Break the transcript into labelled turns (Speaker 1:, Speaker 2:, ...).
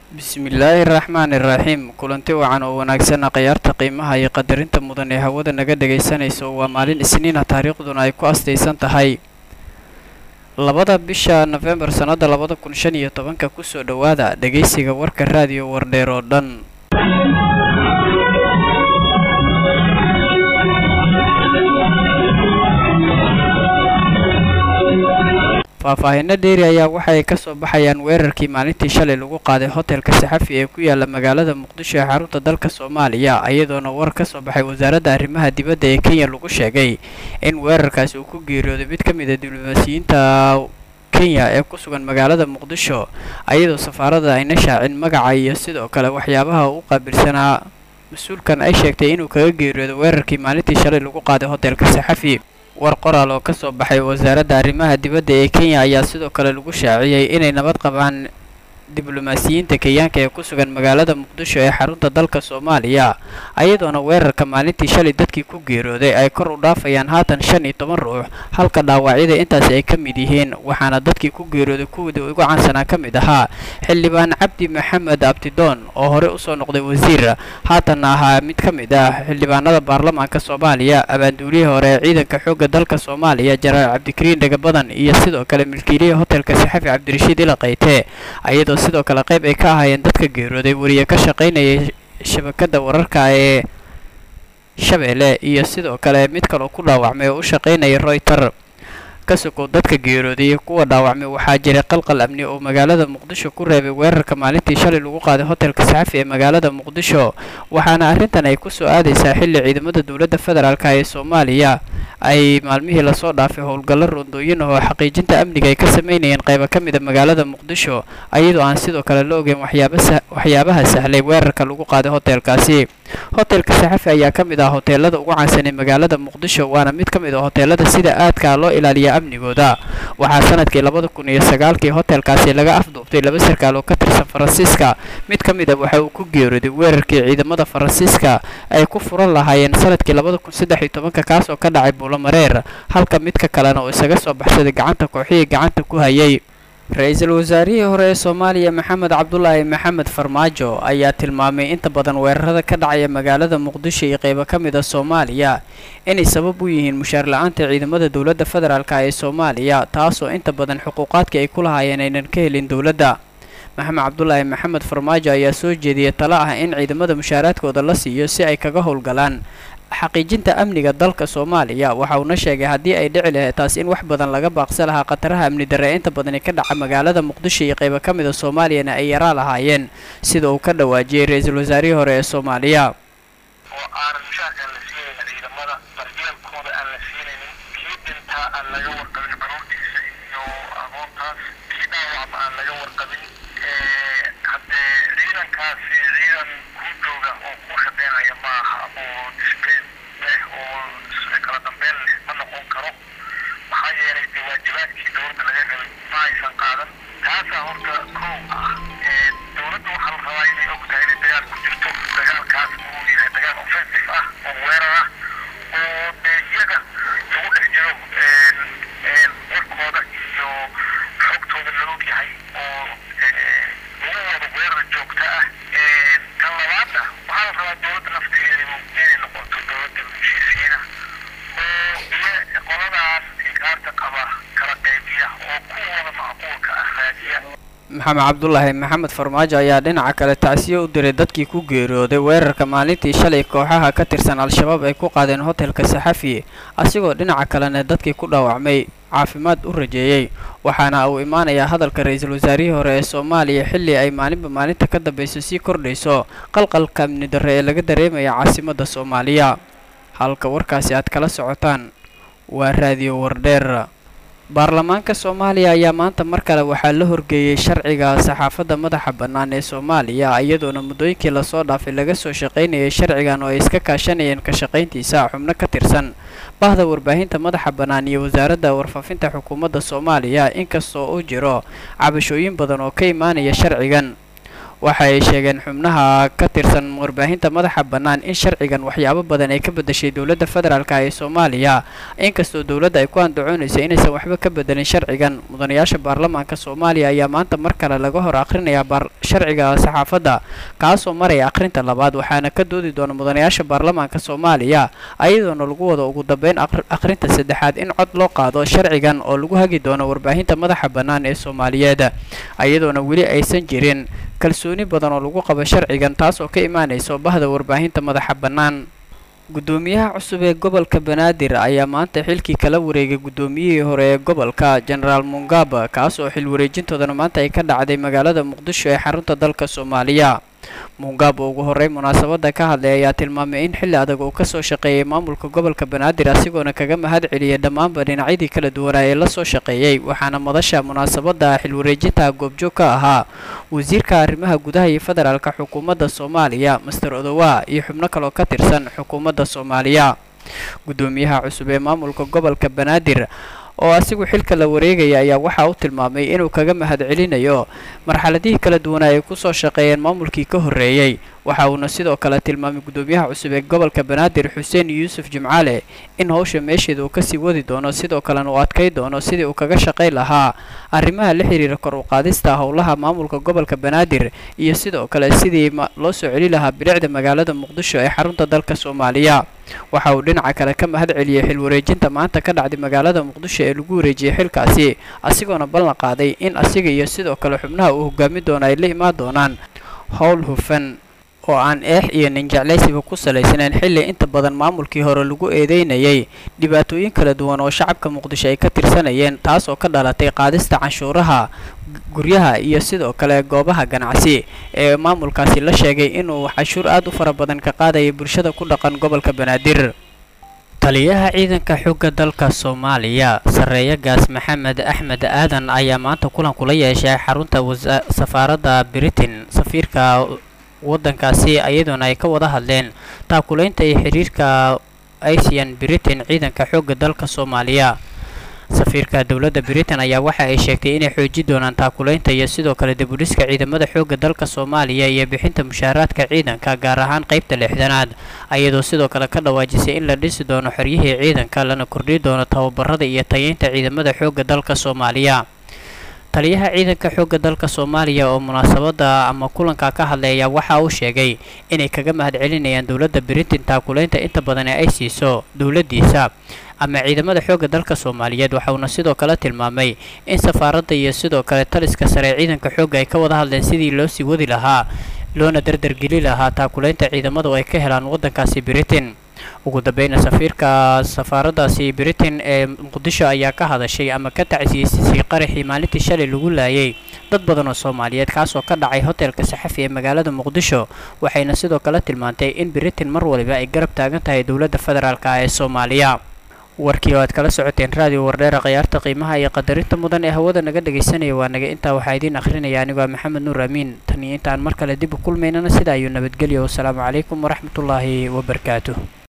Speaker 1: bismillaahi raxmaani raxiim kulanti wacan oo wanaagsan khiyaarta qiimaha iyo qadarinta mudan ee hawada naga dhagaysanayso waa maalin isniina taariikhduna ay ku astaysan tahay labada bisha nofembar sannada labada kun shan iyo tobanka kusoo dhowaada dhegaysiga warka raadiyo wardheer oo dhan faahfaahinno dheeri ayaa waxay ka soo baxayaan weerarkii maalintii shalay lagu qaaday hotelka saxafi ee ku yaala magaalada muqdisho ee xarunta dalka soomaaliya iyadoona war ka soo baxay wasaaradda arrimaha dibadda ee kenya lagu sheegay in weerarkaasi uu ku geeriyooday mid ka mid a diblomaasiyiinta kenya ee ku sugan magaalada muqdisho iyadoo safaarada ayna shaacin magaca iyo sidoo kale waxyaabaha u qaabilsanaa mas-uulkan ay sheegtay inuu kaga geeriyooday weerarkii maalintii shalay lagu qaaday hotelka saxafi war qoraal oo ka soo baxay wasaaradda arrimaha dibadda ee kenya ayaa sidoo kale lagu shaaciyey inay nabad qabaan diblomaasiyiinta kenyaanka ee ku sugan magaalada muqdisho ee xarunta dalka soomaaliya ayadoona weerarka maalintii shalay dadkii ku geerooday ay kor u dhaafayaan haatan shan iyo toban ruux halka dhaawacyada intaasi ay ka mid yihiin waxaana dadkii ku geerooday kuwii ugu caansanaa ka mid ahaa xildhibaan cabdi maxamed abdidoon oo horey usoo noqday wasiir haatanna ahaa mid ka mid ah xildhibaanada baarlamaanka soomaaliya abaanduulihii hore ee ciidanka xoogga dalka soomaaliya jenaraal cabdikariin dhagabadan iyo sidoo kale milkiilihii hotelka saxafi cabdirashiid ilaqayte ayadoo sidoo kale qayb ay ka ahaayeen dadka geerooday wariye ka shaqaynayay shabakadda wararka ee shabeelle iyo sidoo kale mid kaloo ku dhaawacmay oo u shaqaynayay royter ka sokow dadka geerooday iyo kuwa dhaawacmay waxaa jiray qalqal amni oo magaalada muqdisho ku reebay weerarka maalintii shalay lagu qaaday hotelka saxafi ee magaalada muqdisho waxaana arrintan ay ku soo aadaysaa xilli ciidamada dowladda federaalka ee soomaaliya ay maalmihii lasoo dhaafay howlgallo rondooyin oo xaqiijinta amniga ay ka sameynayeen qayba ka mid a magaalada muqdisho iyadoo aan sidoo kale la ogeyn waxyaabaha sahlay weerarka lagu qaaday hotelkaasi hotelka saxafi ayaa ka mid ah hoteelada ugu caansan ee magaalada muqdisho waana mid ka mid a hoteelada sida aadka loo ilaaliya amnigooda waxaa sanadkii labada kun iyo sagaalkii hotelkaasi laga afduubtay laba sarkaal oo ka tirsan faransiiska mid ka mid a waxa uu ku geerooday weerarkii ciidamada faransiiska ay ku furan lahaayeen sanadkii labada kun saddex iyo tobanka kaas oo ka dhacay buulamareer halka midka kalena oo isaga soo baxsaday gacanta kooxihii gacanta ku hayay ra-iisul wasaarihii hore ee soomaaliya maxamed cabdulaahi maxamed farmaajo ayaa tilmaamay inta badan weerarada ka dhacaya magaalada muqdisho iyo qeybo ka mid a soomaaliya inay sabab u yihiin mushaar la-aanta ciidamada dowladda federaalka ee soomaaliya taasoo inta badan xuquuqaadkii ay ku lahaayeen aynan ka helin dowladda maxamed cabdulaahi maxamed farmaajo ayaa soo jeediyey talo ah in ciidamada mushaaraadkooda la siiyo si ay kaga howlgalaan xaqiijinta amniga dalka soomaaliya waxa uuna sheegay haddii ay dhici lahayd taas in wax badan laga baaqsa lahaa khataraha amni darre inta badani ka dhaca magaalada muqdisho iyo qaybo ka mid a soomaaliyana ay yaraa lahaayeen sida uu ka dhawaajiyey ra-iisul wasaarihii hore ee soomaaliya
Speaker 2: oo aanan mushaarka aan la siinaynin ciidamada daryeelkooda aan la siinaynin kii dhintaa aan laga warqabin caruurtiisa iyo aqoontaas kii dhaawacma aan laga warqabin haddee ciidankaasi ciidan kuu jooga oo kuu shaqeynaya ma aha oo disbayn leh oo kala dambeyn leh ma noqon karo maxaa yeelay dee waajibaadkii dowladda laga helay ma aysan qaadan taasaa horta kow ah dowladda waxaa la rabaa inay og tahay inay dagaal ku jirto dagaalkaas uu yahay dagaal offensive ah oo weerar ah oo dee iyaga lagu dhex jiro warkooda iyo xogtooda la og yahay oo lagu wado weerar joogta ah tan labaadna waxaa la rabaa dowladda nafteedu inay noqoto dowladda heshiisiina oo iyo qoladaas inkaarta qaba kala qaybiya oo kuwooda macquulka ah raadiya
Speaker 1: maxamed cabdulaahi maxamed farmaajo ayaa dhinaca kale tacsiyo u diray dadkii ku geeriyooday weerarka maalintii shalay kooxaha ka tirsan al-shabaab ay ku qaadeen hotelka saxafi asigoo dhinaca kalena dadkii ku dhaawacmay caafimaad u rajeeyey waxaana uu imaanayaa hadalka ra-iisul wasaarihii hore ee soomaaliya xilli ay maalinba maalinta ka dambayso sii kordhayso qalqalka amni darre ee laga dareemaya caasimadda soomaaliya halka warkaasi aad kala socotaan waa raadiyo wardheer baarlamaanka soomaaliya ayaa maanta mar kale waxaa la horgeeyey sharciga saxaafadda madaxa bannaan ee soomaaliya iyadoona muddooyinkii lasoo dhaafay laga soo shaqaynayay sharcigan oo ay iska kaashanayeen ka shaqayntiisa xubno ka tirsan bahda warbaahinta madaxa bannaan iyo wasaaradda warfaafinta xukuumadda soomaaliya inkastoo uu jiro cabashooyin badan oo ka imaanaya sharcigan waxa ay sheegeen xubnaha ka tirsan warbaahinta madaxa bannaan in sharcigan waxyaabo badan ay ka bedeshay dowladda federaalk ee soomaaliya inkastoo dowladda ay ku andacoonaysa inaysan waxba ka bedelin sharcigan mudanayaasha baarlamaanka soomaaliya ayaa maanta mar kale laga hor akhrinayaa sharciga saxaafadda kaasoo maraya akhrinta labaad waxaana ka doodi doona mudanayaasha baarlamaanka soomaaliya ayadoona lagu wado ugu dambeyn akhrinta saddexaad in cod loo qaado sharcigan oo lagu hagi doono warbaahinta madaxa bannaan ee soomaaliyeed ayadoona weli aysan jirin kalsooni badan oo lagu qabo sharcigan taas oo ka imaanayso bahda warbaahinta madaxa bannaan guddoomiyaha cusub ee gobolka banaadir ayaa maanta xilkii kala wareegay guddoomiyihii hore ee gobolka genaraal mungaba kaas oo xil wareejintoodana maanta ay ka dhacday magaalada muqdisho ee xarunta dalka soomaaliya mungab oo ugu horey munaasabada ka hadlay ayaa tilmaamay in xilli adag uu kasoo shaqeeyey maamulka gobolka banaadir asigoona kaga mahad celiyay dhammaanba dhinacyadii kala duwanaa ee lasoo shaqeeyey waxaana madasha munaasabada xil wareejinta goobjoog ka ahaa wasiirka arrimaha gudaha iyo federaalka xukuumadda soomaaliya master odowa iyo xubno kaloo ka tirsan xukuumadda soomaaliya guddoomiyaha cusub ee maamulka gobolka banaadir oo asigu xilka la wareegaya ayaa waxa uu tilmaamay inuu kaga mahad celinayo marxaladihii kala duwanaa ay kusoo shaqeeyeen maamulkii ka horreeyey waxa uuna sidoo kale tilmaamay guddoomiyaha cusub ee gobolka banaadir xuseen yuusuf jimcaale in howsha meesheeda uu kasii wadi doono sidoo kalena uu adkay doono sidii uu kaga shaqayn lahaa arrimaha la xiriira kor u qaadista howlaha maamulka gobolka banaadir iyo sidoo kale sidii loo soo celi lahaa bilicda magaalada muqdisho ee xarunta dalka soomaaliya waxa uu dhinaca kale ka mahad celiyey xil wareejinta maanta ka dhacday magaalada muqdisho ee lagu wareejiyey xilkaasi asigoona ballan qaaday in asiga iyo sidoo kale xubnaha uu hogaami doono ay la imaan doonaan howl hufan oo aan eex iyo ninjeclaysiba ku salaysnayn xilli inta badan maamulkii hore lagu eedeynayay dhibaatooyin kala duwan oo shacabka muqdisho ay ka tirsanayeen taas oo ka dhalatay qaadista canshuuraha guryaha iyo sidoo kale goobaha ganacsi ee maamulkaasi la sheegay inuu canshuur aad u fara badan ka qaadayay bulshada ku dhaqan gobolka banaadir taliyaha ciidanka xoogga dalka soomaaliya sarreeya gaas maxamed axmed aadan ayaa maanta kulan kula yeeshay xarunta safaaradda britain safiirka waddankaasi iyadoona ay ka wada hadleen taakulaynta iyo xiriirka asian britain ciidanka xoogga dalka soomaaliya safiirka dowladda britain ayaa waxa ay sheegtay inay xoojin doonaan taakulaynta iyo sidoo kale dibudhiska ciidamada xoogga dalka soomaaliya iyo bixinta mushaaraadka ciidanka gaar ahaan qaybta lixdanaad ayadoo sidoo kale ka dhawaajisay in la dhisi doono xoryihii ciidanka lana kordhi doono tababarada iyo tayeynta ciidamada xoogga dalka soomaaliya taliyaha ciidanka xoogga dalka soomaaliya oo munaasabada ama kulanka ka hadlaya waxa uu sheegay inay kaga mahad celinayaan dowladda britain taakulaynta inta badan ee ay siiso dowladdiisa ama ciidamada xoogga dalka soomaaliyeed waxauna sidoo kale tilmaamay in safaaradda iyo sidoo kale taliska sare ee ciidanka xoogga ay ka wada hadleen sidii loo sii wadi lahaa loona dardargeli lahaa taakulaynta ciidamadu ay ka helaan waddankaasi britain ugu dambeyna safiirka safaaraddaasi britain ee muqdisho ayaa ka hadashay ama ka tacsiisisay qaraxii maalintii shalay lagu laayay dad badan oo soomaaliyeed kaasoo ka dhacay hotelka saxafi ee magaalada muqdisho waxayna sidoo kale tilmaantay in britain mar waliba ay garab taagan tahay dowladda federaalk ee soomaaliya warkii oo aad kala socoteen raadiyo wardheera khayaarta qiimaha iyo qadarinta mudan ee hawada naga dhegaysanaya waa naga intaa waxaa idiin akhrinaya anigoo maxamed nuur amiin tan iyo intaan mar kale dib u kulmaynana sidaa ayuu nabadgelya wasalaamu calaykum waraxmatullaahi wabarakaatuh